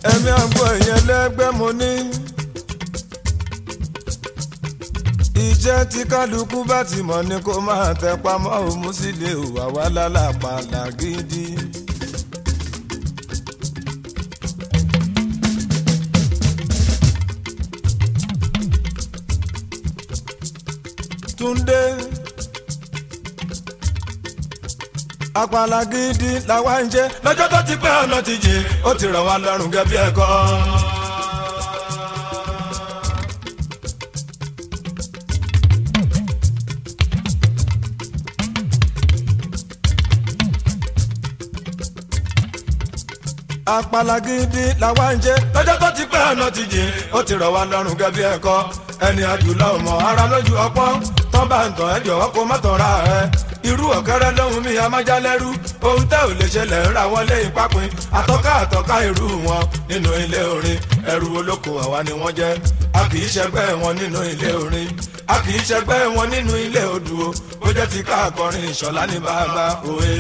ẹ̀mí àgbo ìyẹn lẹ́gbẹ́ mo ní. iṣẹ́ tí kálukú bá ti mọ̀ ni kó máa tẹ pamọ́ òun sí lè wà wá lálàpàlà gidi. Túndé àpàlà gidi làwa ń jẹ lọ́jọ́ tó ti pẹ́ ọ̀nà ti jìn ó ti rọ̀ wá lọ́rùn gẹ́bí ẹ̀kọ́. àpàlà gidi làwa ń jẹ lọ́jọ́ tó ti pẹ́ ọ̀nà ti jìn ó ti rọ̀ wá lọ́rùn gẹ́bí ẹ̀kọ́ ẹni àjùlọ ọmọ ara lójú ọpọ́n tán bá ń tàn ẹ́ jọ̀wọ́ kó má tàn ra ẹ̀ irú ọ̀kẹ́rẹ́ lóhun mi amájálẹ́rú ohun tẹ́ ò lè ṣẹlẹ̀ ń ra wọlé ìpápin àtọ́ká àtọ́ká irú wọn nínú ilé orin ẹrù olóko àwa ni wọ́n jẹ́ a kì í ṣẹgbẹ́ wọn nínú ilé orin a kì í ṣẹgbẹ́ wọn nínú ilé odò ó jẹ́ ti ká akọrin ìṣọ̀lá ní bàbá òwe.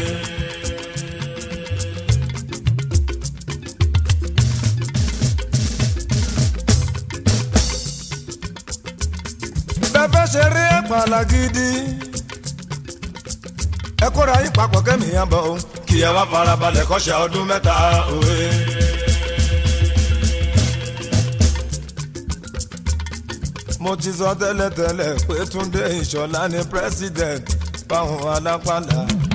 bẹ́ẹ̀ ṣe rí ẹ̀pàlà gidi ẹ kóra yín papọ̀ kẹ́mi yẹn bọ̀ o kí ẹ wá farabalẹ̀ kọ́ṣẹ́ ọdún mẹ́ta òwe. mo ti sọ tẹ́lẹ̀tẹ́lẹ̀ pé Túndé Ìṣọ̀lá ni president fáwọn alápàlà.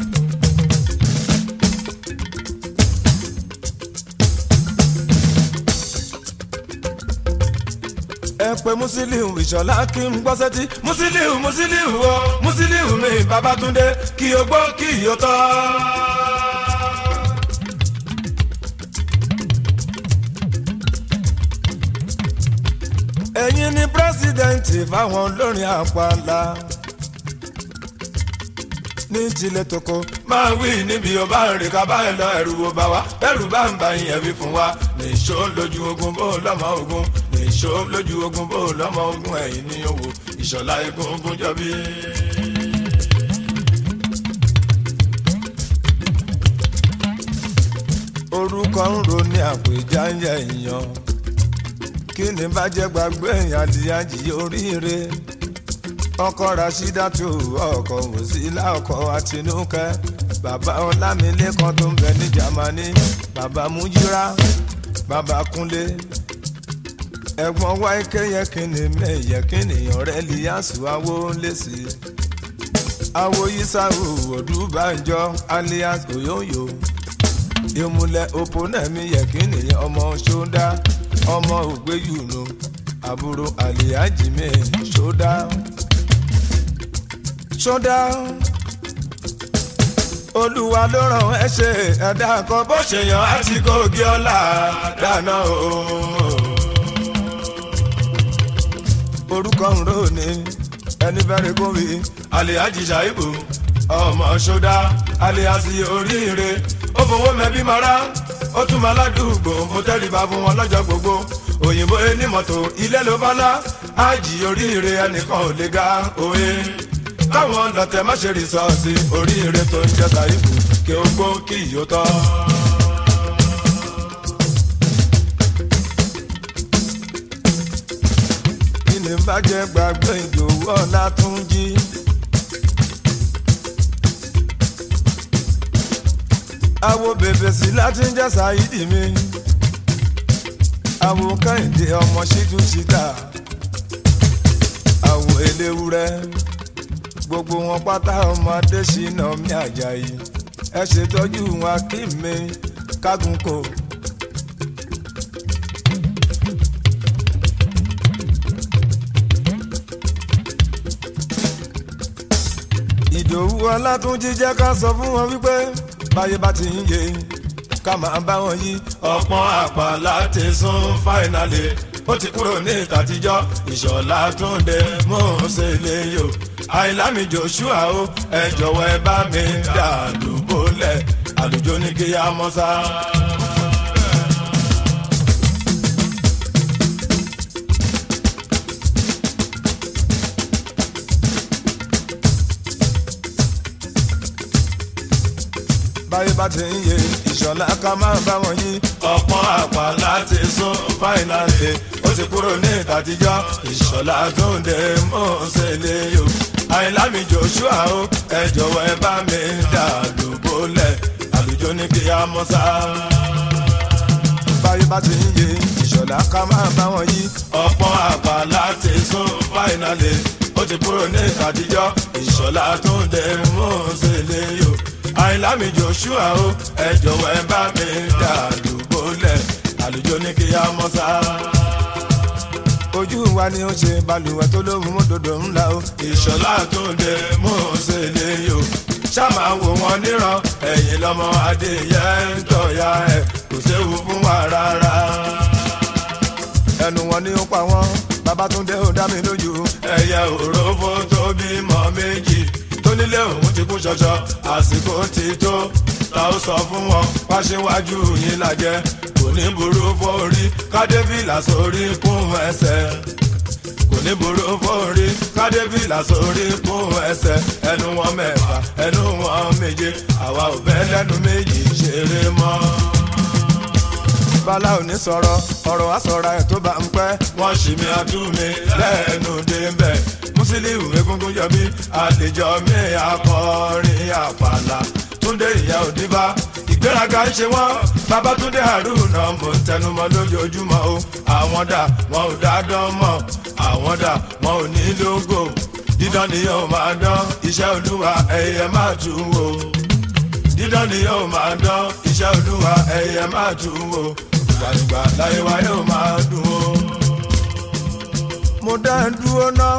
ẹ pé Musiliu Ìṣọ̀lá kí n gbọ́ sẹ́tí Musiliu Musiliu o Musiliu mi Babátúndé kí o gbọ́ kí o tọ́. ẹ̀yin ni pírẹ́sìdẹ̀ǹtì fáwọn olórin àpàlà ní tilẹ̀ tókò máa wí níbi ọba rìn ká bá ẹ lọ ẹrù wo bá wa ẹrù bá ń bá yẹn wí fún wa nìṣó lójú ogun bó lọ́mọ ogun nìṣó lójú ogun bó lọ́mọ ogun ẹ̀yìn ní owó ìṣọ̀lá egun ogun jọbí. orúkọ ń ro ní àpèjá ń yẹ èèyàn kí ni bá jẹ́ gbàgbé èèyàn àdìyàjì oríire ọkọ Rasídátù ọkọ Wòsílà ọkọ Àtinúkẹ́ bàbá Ọlámilékan tó ń bẹ ní Jámánì bàbá Mújírà bàbá Kúnlé ẹ̀gbọ́n wáìkẹ yẹ kíni mẹyẹ kíni ọ̀rẹ́ Líyàsù awo lẹsí awo Yísàwù Odúbànjọ alias Oyoyo ìmùlẹ̀ òpónẹ́mí yẹ kíni ọmọ ṣódá ọmọ ògbéyùnú àbúrò àlìyájìmẹ ṣódá ṣódá olúwa ló ràn ẹ́ ṣe ẹ̀dá kan bó ṣe yàn á ti kó gé ọlá dáná o. orúkọ ń rò ní ẹni bẹ́rẹ̀ kó wí alihaji shaibu ọmọ ṣódá aliasi oríire ó fowó mẹ́bí mara ó tún máa ládùúgbò mo tẹ́rìbá fún wọn lọ́jọ́ gbogbo òyìnbó ẹni mọ́tò ilé ló bá lá ájì oríire ẹnìkan ò lè ga òye káwọn lọ́tẹ̀ má ṣe rìsọ́ọ̀sì oríire tó ń jẹ́ sàìbù kí ó gbó kí ìyó tọ́. kí ni bàjẹ́ gbàgbé ìdòwú ọ̀la tún jí. àwo bèbè sí láti ń jẹ́ sàìdì mi àwo kẹ́hìndé ọmọ ṣíjú ṣíta àwo eléwúrẹ́ gbogbo wọn pátá ọmọdé ṣìnà mi àjàyí ẹ ṣètọ́jú wọn kí mi kágun kò. ìdòwú ọlátúnjí jẹ́ ká sọ fún wọn wípé báyé bá ti ń yé ká máa bá wọn yí. ọ̀pọ̀n àpàlà ti sún fáìnàlì ó ti kúrò ní ìtàtijọ́ ìṣọ̀lá túnde mò ń ṣe lè yò àìlámi joshua o ẹ jọ̀wọ́ ẹ bá mi dà lùbọ́lẹ̀ àlùjọ ní kí á mọ́ sá. báyé bá ti ń yé ìṣọ̀lá ká máa bá wọn yí. ọ̀pọ̀n àpàlà ti sún fáìnàlì ó ti kúrò ní ìtàtijọ́ ìṣọ̀lá tó ń dé mọ́ọ̀sẹ̀lẹ̀ yó àìlámi joshua o ẹ jọ̀wọ́ ẹ bá mi dà lóbólẹ̀ àlùjọ ní kí á mọ́ sá. báyé bá ti ń yé ìṣọ̀lá ká máa bá wọn yí ọ̀pọ̀ àgbà láti sún fáìnàlì ó ti kúrò ní ìtàtijọ́ ìṣọ̀lá tó ń dé mọ́ọ̀sẹ̀lẹ̀ yó àìlámi joshua o ẹ jọ̀wọ́ ẹ bá mi dà lóbólẹ̀ àlùjọ ní kí á mọ́ sá ojú wa ni ó ṣe balùwẹ̀ tó lóhùn mọ́tòdò ńlá o. ìṣọ̀lá tó ń dé mú un ṣe lè yò ṣáàmà wò wọ́n níran ẹ̀yìn lọ́mọ adéyẹ ń tọ̀ya ẹ̀ kò séwu fún wa rárá. ẹnu wọn ni ó pa wọn babatunde ó dá mi lójú. ẹyẹ òrófó tó bímọ méjì tó nílé òun ti kú ṣọṣọ àsìkò ti tó ta ó sọ fún wọn wáṣíwájú yín lajẹ kò ní burú fórí kádébìlà sórí kún ẹsẹ̀ kò ní burú fórí kádébìlà sórí kún ẹsẹ̀ ẹnu wọn mẹ́fà ẹnu wọn méje àwa ò fẹ́ lẹ́nu méjì ṣeré mọ́. bala ò ní sọ̀rọ̀ ọ̀rọ̀ wa sọ̀rọ̀ ẹ̀ tó bá ń pẹ́. wọ́n ṣì mí àtúmí lẹ́nu débẹ̀ Musiliu egungun yọmí àlejò mi akọrin àpàlà túndé ìyá òdìbá ìgbéraga ń ṣe wọ́n babatunde haruna mo ń tẹnumọ́ lójoojúmọ́ o àwọn dà wọn ò dá dán mọ́ àwọn dà wọn ò ní lógo dídán ni yóò máa dán iṣẹ́ olúwa ẹ̀yẹ máa tún wò dídán ni yóò máa dán iṣẹ́ olúwa ẹ̀yẹ máa tún wò ìgbàlùgbà láyé wa yóò máa dùn o. mo dá ẹ dúró náà.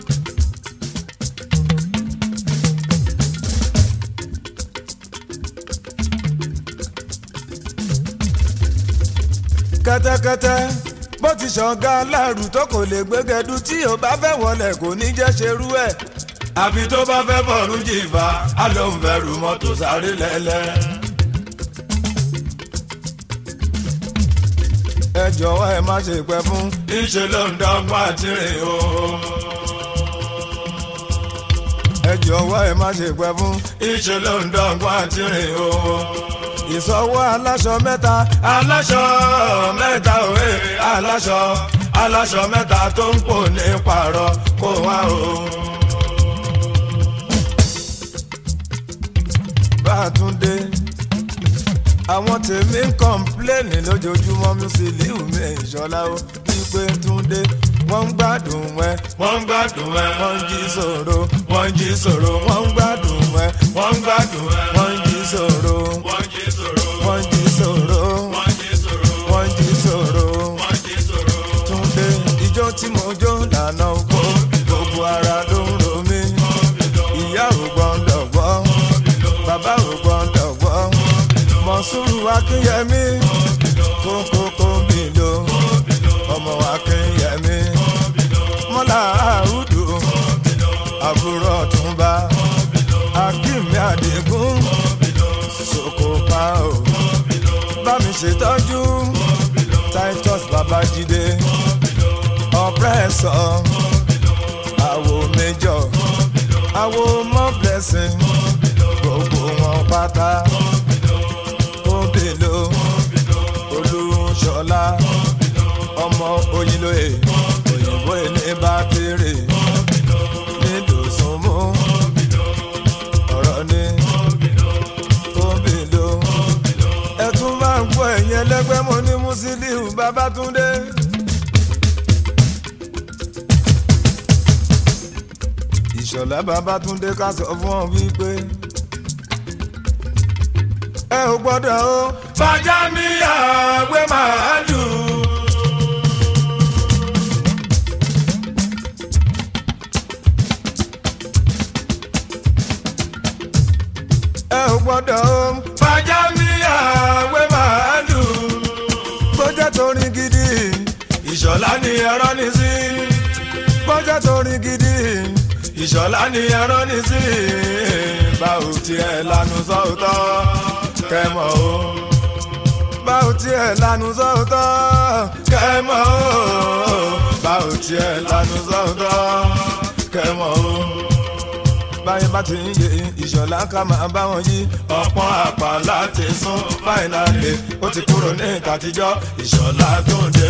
kẹ́tẹ́kẹ́tẹ́ bó ti ṣọ̀gá aláàrù tó kò lè gbégẹdú tí ò bá fẹ́ wọlé kò ní jẹ́ ṣerú ẹ̀. àfi tó bá fẹ́ bọ̀rù jìfà á ló ń fẹ́rù mọ́tò sáré lẹ́lẹ́. ẹ jọ̀wọ́ ẹ má ṣe pẹ́ fún. ìṣe ló ń dọ́gba tìrìn o. ẹ jọ̀wọ́ ẹ má ṣe pẹ́ fún. ìṣe ló ń dọ́gba tìrìn o ìsọwọ́ aláṣọ mẹ́ta aláṣọ mẹ́ta òwe aláṣọ aláṣọ mẹ́ta tó ń pò ní pààrọ̀ kó wá o. Bátúndé àwọn tèmi ń kọ́ńpléènì lójoojúmọ́ Musiliu mi ìṣọ́lá ó wípé Túndé wọ́n ń gbádùn ẹ wọ́n ń gbádùn ẹ wọ́n ń jí sòro wọ́n ń jí sòro wọ́n ń gbádùn ẹ wọ́n ń gbádùn ẹ wọ́n ń jí sòro wọ́n ń jí sòro wọ́n ń jí sòro wọ́n ń jí sòro Túndé ijó tí mo jó lànà oko gbogbo ara ló ń ro mí ìyá ò gbọ́ndọ̀ gbọ́ bàbá ò gbọ́ndọ̀ gbọ́ mọ̀súrù akínyẹmí kókókó mi lò ọmọ akínyẹmí mọ́lá àrùdù àbúrò ọ̀túnba akínmi àdìgún sokopa o bá mi ṣètọ́jú titus babájídé ọ̀pẹ́sọ̀ àwo méjọ àwo mọ́ blessing gbogbo wọn pátá òbèlò olúṣọlá ọmọ oyinlóye òyìnbó ilé bá kéré nídòsùnmú ọ̀rọ̀ ni òbèlò ẹ tún máa ń gbọ́ ẹ̀yìn ẹlẹ́gbẹ́ mo ní Musiliu Babátúndé. ìṣọ̀lá Babátúndé ká sọ fún ọ wípé ẹ ò gbọ́dọ̀ o. fàjà mi àgbẹ̀ máa dùn. ẹ ò gbọ́dọ̀ o. fàjà mi àgbẹ̀ máa dùn. bójá torin gidi ìṣọ̀lá ni ẹ̀rọ ní sí. bójá torin gidi ìṣọ̀lá ni ẹ̀rọ ní sí. báwo tiẹ̀ lanu sọ́ọ̀tọ̀ kẹ́mọ̀ o. báwo tiẹ̀ lanu sọ́ọ̀tọ̀ kẹ́mọ̀ o. báwo tiẹ̀ lanu sọ́ọ̀tọ̀ kẹ́mọ̀ o. báyìí bá ti ń yé ìṣọ̀lá ká máa bá wọn yí ọ̀pọ̀n àpá láti sún fáìnàlì ó ti kúrò ní ìtàtijọ́ ìṣọ̀lá tó ń dé